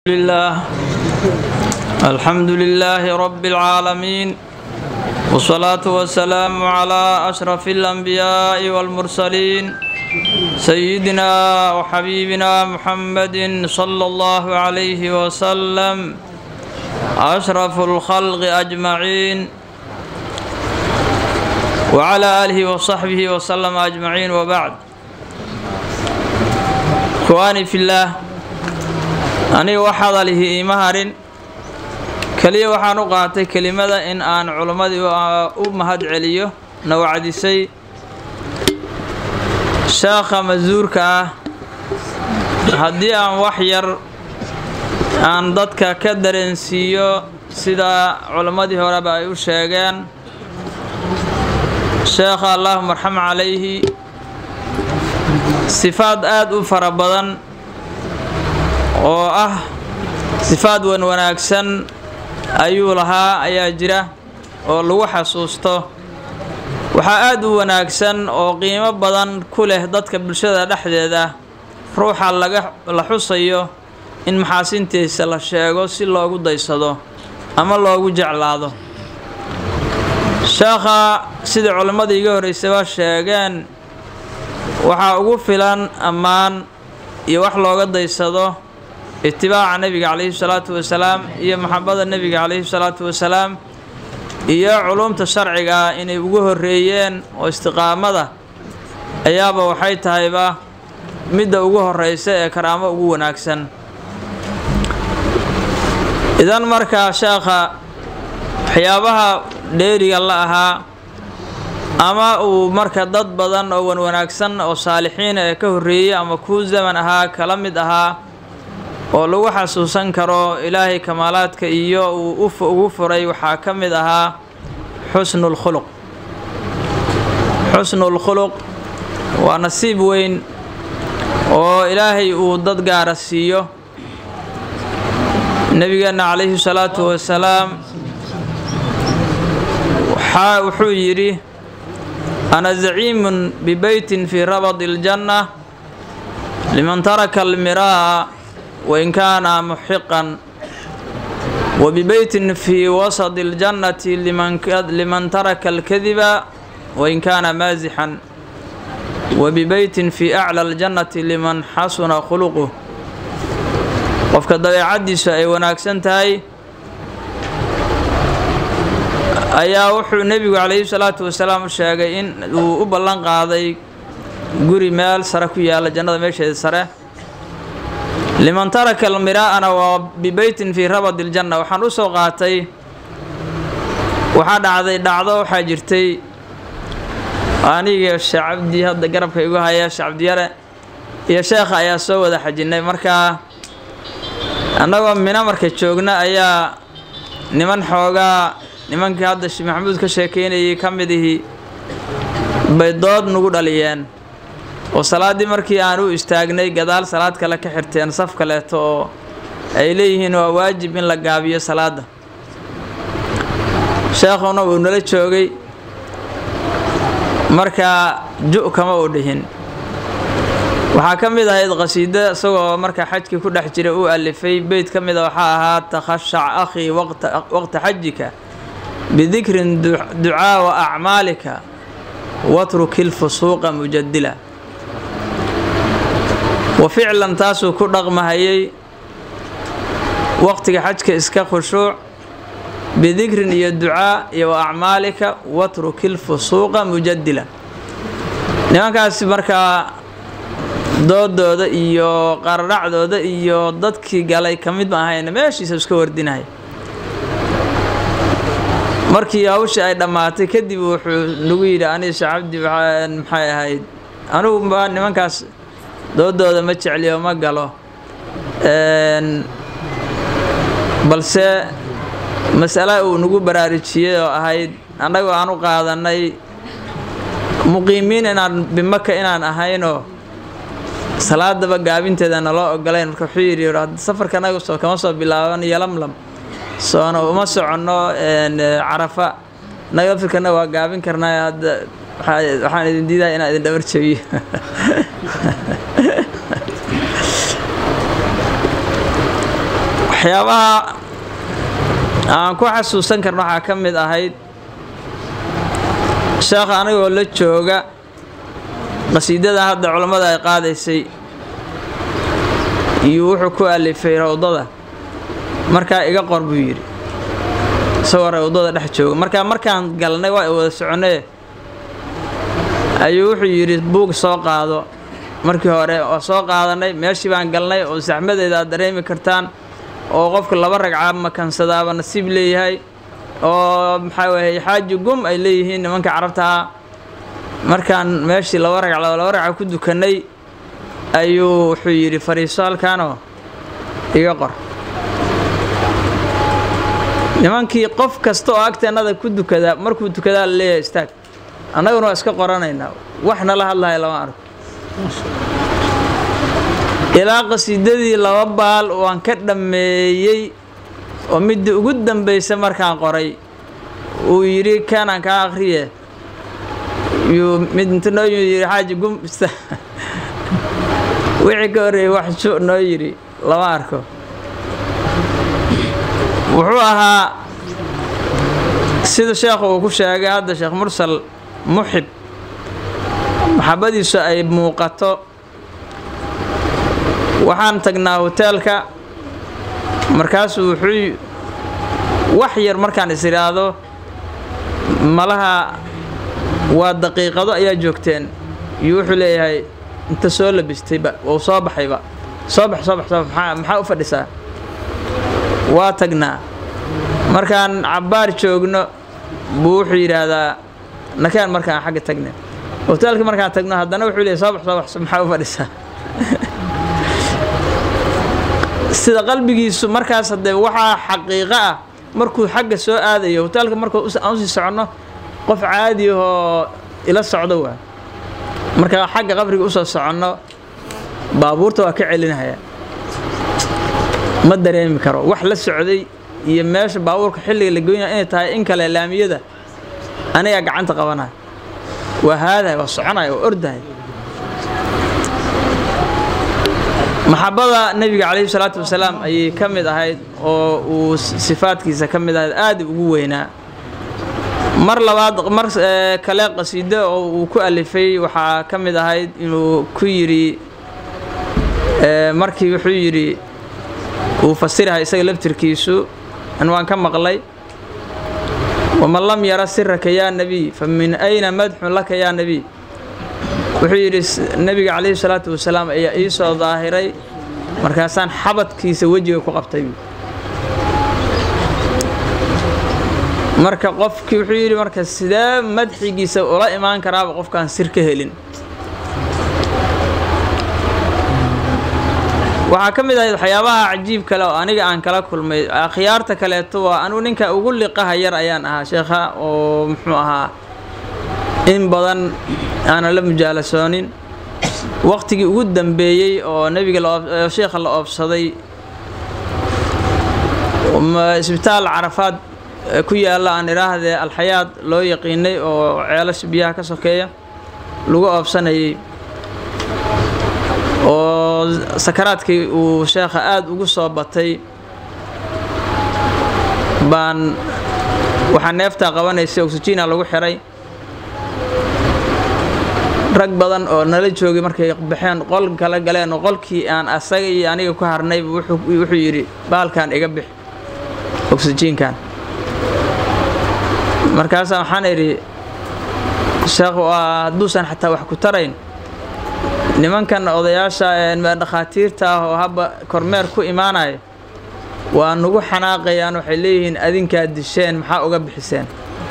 لله الحمد لله رب العالمين والصلاة والسلام على أشرف الأنبياء والمرسلين سيدنا وحبيبنا محمد صلى الله عليه وسلم أشرف الخلق أجمعين وعلى آله وصحبه وسلم أجمعين وبعد إخواني في الله aniga wax hadalihi iima harin keliya waxaan u qaatay kelimada in aan culimmadii u mahad celiyo na wacdisay sheekha masuurka ah haddii aan wax yar aan dadka ka dareensiiyo sida culimmadii horeba ay u sheegeen sheekha allaahuma arxam calayhi sifaad aada u fara badan oo ah sifaad wan wanaagsan ayuu lahaa ayaa jira oo lagu xasuusto waxaa aada u wanaagsan oo qiimo badan ku leh dadka bulshada dhexdeeda ruuxa laga la xusayo in maxaasintiisa la sheego si loogu daysado ama loogu jeclaado sheekha sidai culimmada iga horreysaba sheegeen waxaa ugu filan ammaan iyo wax looga daysado itibaaca nebiga calayhi salaatu wasalaam iyo maxabada nebiga calayhi salaatu wasalaam iyo culumta sharciga inay ugu horreeyeen oo istiqaamada ayaaba waxay tahayba midda ugu horreysa ee karaamo ugu wanaagsan idan markaa sheekha waxyaabaha dheeriga la ahaa ama uu marka dad badan oo wan wanaagsan oo saalixiina ee ka horreeyey ama kuu zaman ahaa kala mid ahaa oo lagu xasuusan karo ilaahay kamaalaadka iyo uu ugu furay waxaa ka mid ahaa xusnulkhuluq xusnulkhuluq waa nasiib weyn oo ilaahay uu dad gaara siiyo nebigeenna calayhi salaatu wasalaam waxaa wuxuu yidhi ana zaciimun bibeytin fii rabadi iljanna liman taraka almiraa wain kaana muxiqan wabibeytin fii wasadi اljannati liman taraka alkadiba wain kaana maasixan wabibeytin fii aclى اljannati liman xasuna khuluquh qofka dabeecaddiisu ay wanaagsan tahay ayaa wuxuu nebigu calayhi salaatu wasalaam u sheegay in uu u ballan qaaday guri meel sare ku yaalla jannada meesheeda sare liman taraka almiraa'ana waa bibeytin fii rabadi iljanna waxaan u soo qaatay waxaa dhacday dhacdo waxaa jirtay aniga sheekh cabdi hadda garabka igu haya sheekh cabdiyare iyo sheekha ayaa soo wada xajinnay markaa annagoo mina marka joogna ayaa niman xoogaa nimankii hadda sheekh maxamuud ka sheekeynayay ka mid ihii bay dood nagu dhaliyeen oo salaaddii markii aan u istaagnay gadaal salaad kale ka xirteen saf kaleeto oo ay leeyihiin waa waajib in la gaabiyo salaadda sheekhuna uu nala joogay markaa ju kama u dhihin waxaa ka mid ahayd qhasiido isagoo markaa xajkii ku dhex jira uu alifay beyt ka mida waxaa ahaa takhashac akhii waqta xajika bidikrin ducaa wa acmaalika watruki lfusuuqa mujadila wa ficlan taasuu ku dhaqmahayay waqtiga xajka iska khushuuc bidikrin iyo ducaa iyo wa acmaalika watruki lfusuuqa mujadila nimankaasi markaa doodooda iyo qaradhacdooda iyo dadkii galay ka mid ma ahayna meeshiisa iska wardinahay markii hawshii ay dhammaatay kadib wuxuu nagu yidhi aniga sheekh cabdi maxay ahayd anugu baa nimankaas doodooda ma jecliyo ma galo balse masale uu nagu baraarujiyey oo ahayd annagoo aan u qaadanay muqiimiin inaan bimaka inaan ahaynoo salaadaba gaabinteeda naloo ogolayn marka wuxuu yidhi safarka anagu soo kama soo bilaaban yolamlam soona uma soconno carafa naga firkana waa gaabin karnaa hadda waxaan idin diidahay inaan idin dhabar jabiyo waxyaabaha aan ku xasuusan karno waxaa ka mid ahayd sheekha anigoo la jooga qasiidadan hadda culammada ay qaadaysay iyo wuxuu ku alifay rawdada markaa iga qor buu yidhi isagoo rawdada dhex jooga markaa markaan galnay waa wada soconee ayuu wuxuu yidhi buug soo qaado markii hore waa soo qaadanay meeshii baan galnay oo saxmadeeda aad dareemi kartaan oo qofka laba ragca makansadaaba nasiib leeyahay oo maxaa weeye xaaji gum ay leeyihiin nimanka carabtaha markaan meeshii laba ragc laba ragca ku dukannay ayuu wuxuu yidhi fariiso halkaanoo iga qor nimankii qof kasta oo agteennada ku dukadaa markuu dukadaa la leeyahay istaag annaguna waa iska qoranaynaa wax nala hadlaya lama arko ilaa qasiidadii laba baal waan ka dhammeeyey oo midii ugu dambaysa markaan qoray uu yidhi kanaan kaa akhriye yuu mid inta noo yidhi xaaji gum wixii ka horreeyey wax ju noo yidhi lama arko wuxuu ahaa sida sheekhu uu ku sheegay hadda sheekh mursal muxib maxabadiisu ay muuqato waxaan tagnaa hoteelka markaasuu wuxuu wax yar markaan is idhaahdo malaha waa daqiiqado ayaa joogteen iyo wuxuu leeyahay inta soo labistayba wou soo baxayba soo bax soo bax soo bax maxaa maxaa u fadhisaa waa tagnaa markaan cabbaar joogno buu wuxuu yidhaahdaa nakeen markaan xagga tagnay hoteelka markaan tagno haddana wuxuu leeyahy soo bax soo bax maxaa u fadhisaa sida qalbigiisu markaas haddee waxaa xaqiiqo ah markuu xagga soo aadayo hoteelka markuu aan usii soconno qof caadi ahoo ila socdo waa markaa xagga qabriga usoo soconno baabuurta waa ka celinahaya ma dareemi karo wax la socday iyo meesha baabuurka xilliga la goynaya inay tahay in kale laamiyada anigaa gacanta qabanaya waa haadaya waa soconaya waa ordahay maxabada nebiga calayhi salaatu wasalaam ayay ka mid ahayd oo uu sifaadkiisa ka mid ahayd aada ugu weynaa mar labaad mar kale qasiido oo uu ku alifay waxaa ka mid ahayd inuu ku yidhi markii wuxuu yidhi uu fasirahay isaga laftirkiisu an waan ka maqlay waman lam yara siraka yaa nebiy fa min ayna madxun laka yaa nebiy wuxuu yidhi nebiga calayhi salaatu wasalaam ayaa ii soo daahiray markaasaan xabadkiisa wejiga ku qabtay marka qofkii wuxuu yidhi marka sidee madxigiisa ula imaan karaaba qofkaan sir ka helin waxaa ka mid ahayd waxyaabaha cajiib kale oo aniga aan kala kulmay akhyaarta kaleeto waa anugu ninka ugu liqaha yar ayaan ahaa sheekha oo muxuu ahaa in badan aanan la mujaalasoonin waqtigii ugu dambeeyey oo nebiga sheekha la oobsaday isbitaal carafaad ku yaalla aan idhaahdee alxayaad loo yaqiinay oo ceelasha biyaha ka sokeeya lagu oobsanayay oo sakaraadkii uu sheekha aada ugu soo batay baan waxaa neeftaa qabanaysay oxygiina lagu xiray rag badan oo nala joogay markay baxeen qol kala galeen oo qolkii aan asaga iyo aniga ku harnay wuxuu yidhi baalkan iga bix oxyjiinkan markaasaa waxaan idhi sheekh hadduusan xataa wax ku tarayn nimankan odayaasha dhakhaatiirta ah oo habba kormeer ku imaanaya waa nugu xanaaqayaan waxay leeyihiin adinkaad disheen maxaa uga bixiseen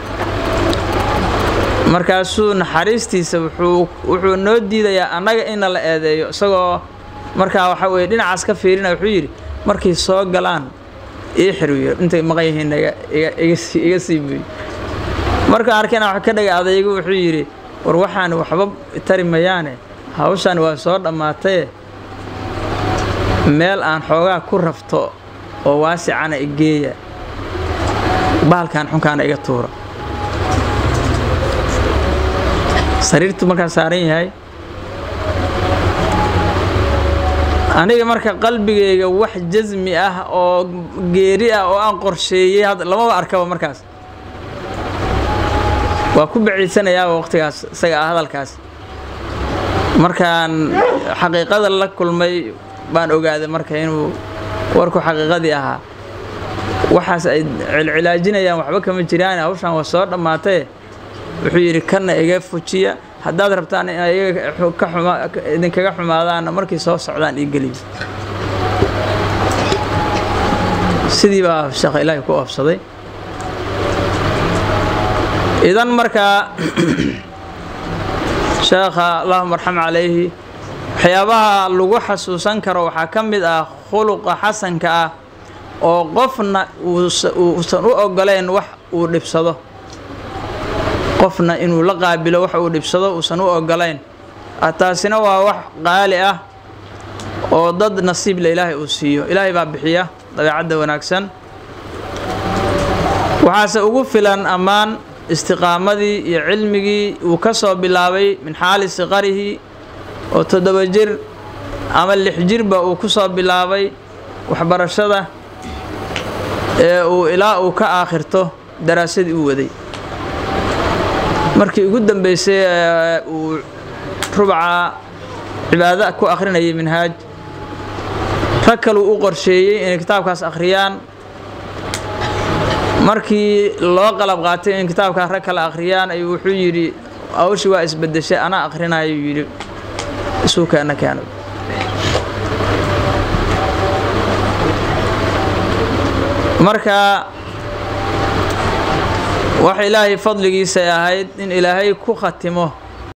markaasuu naxariistiisa wuxuu noo diidayaa annaga inna la eedeeyo isagoo markaa waxaa weye dhinacaas ka fiirina wuxuu yidhi markay soo galaan ii xiriyo intay maqan yihiin iga sii buy markaan arkayna wax ka dhaga adaygu wuxuu yidhi war waxaan waxba tari mayaane hawshan waa soo dhammaataye meel aan xoogaa ku rafto oo waasicana igeeya bahalkan xunkaana iga tuura sariirtu markaa saaran yahay aniga marka qalbigayga wax jasmi ah oo geeri ah oo aan qorsheeyey lamaba arkaba markaas waa ku baciidsanayaaba waqtigaas isaga ah hadalkaas markaan xaqiiqada la kulmay baan ogaaday marka inuu warku xaqiiqadii ahaa waxaas ay cilcilaajinayaan waxba kama jiraan hawshaan waa soo dhammaatee wuxuu yidhi kana iga fujiya haddaad rabtaan in ayaga idinkaga xumaadaanna markii soo socdaan ii geliyo sidii baa sheekha ilaahi ku oofsaday idan markaa sheekha allahuma arxam calayhi waxyaabaha lagu xasuusan karo waxaa ka mid ah khuluqa xasanka ah oo qofna uusan u ogolayn wax uu dhibsado qofna inuu la qaabilo wax uu dhibsado uusan u ogolayn taasina waa wax qaali ah oo dad nasiible ilaahay uu siiyo ilaahay baa bixiya dabeecadda wanaagsan waxaase ugu filan ammaan istiqaamadii iyo cilmigii uu ka soo bilaabay min xaali siqarihi oo toddoba jir ama lix jirba uu ku soo bilaabay waxbarashada ee uu ilaa uu ka aakhirto daraasadii u waday markii ugu dambeysay uu rubca cibaado ku akhrinayay minhaaj rag kaluu u qorsheeyey inay kitaabkaas akhriyaan markii loo qalab qaatay in kitaabkaas rag kale akhriyaan ayuu wuxuu yidhi awshii waa isbedeshay anaa akhrinaayuu yidhi isuu keena keena marka wax ilaahay fadligiisay ahayd in ilaahay ku khatimo